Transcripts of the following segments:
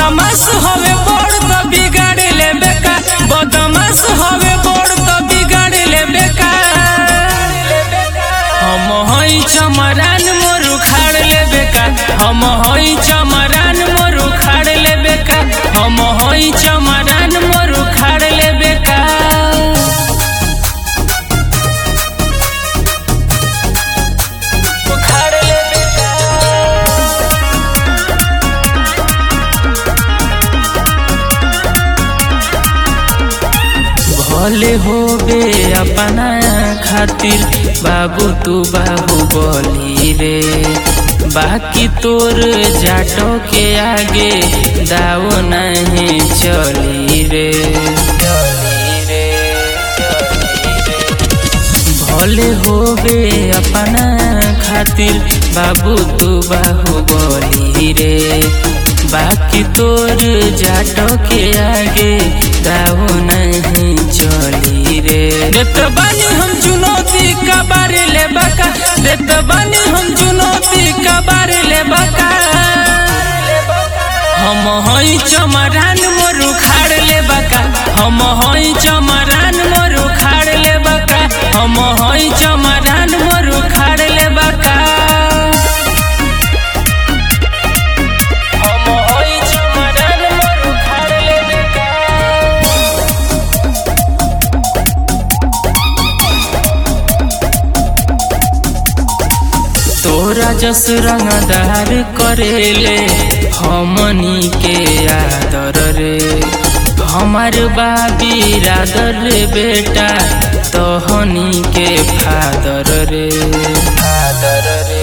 बदमाश हवे बड़ तो बिगाड़ ले बेका बदमाश हवे बड़ तो बिगाड़ ले बेका हम हई चमरान मोर उखाड़ ले बेका हम हई चमरान मोर उखाड़ ले बेका हम हई चमरान मोर उखाड़ ले बेका उखाड़ ले बेका भले होबे अपना खातिर बाबू तू बाबू बोली रे बाकी तोर जाटो के आगे दाव नहीं चली रे चली रे भले होबे अपना खातिर बाबू तू बाबू बोली रे बाकी तोर जाटो के आगे दाव नहीं चली रे देत बानी हम चुनौती का बारे ले बका देत बानी हम चुनौती का बारे ले बका हम हई चमरान मोर उखाड़ ले बका हम हई चमरान मोर उखाड़ ले बका हम हई चमरान मोर उखाड़ ले बका हम हई चमरान मोर उखाड़ ले बका तोरा जस रंगदार करेले हमनी के आदर रे हमार बाबी रादर रे बेटा तोहनी के फादर रे फादर रे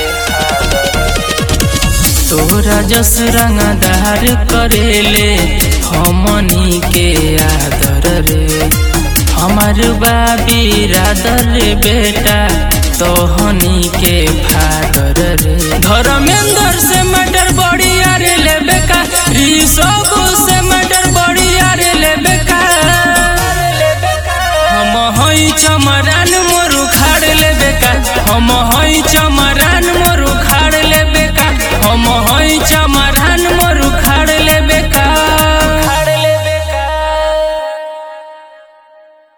तोरा जस रंगदार करेले हमनी के आदर रे हमार बाबी रादर रे बेटा तोहनी के फादर रे धर्मेंद्र से मटर बड़ी अरे ले बेका ऋषभ से मटर बड़ी अरे ले बेका हम हई चमरान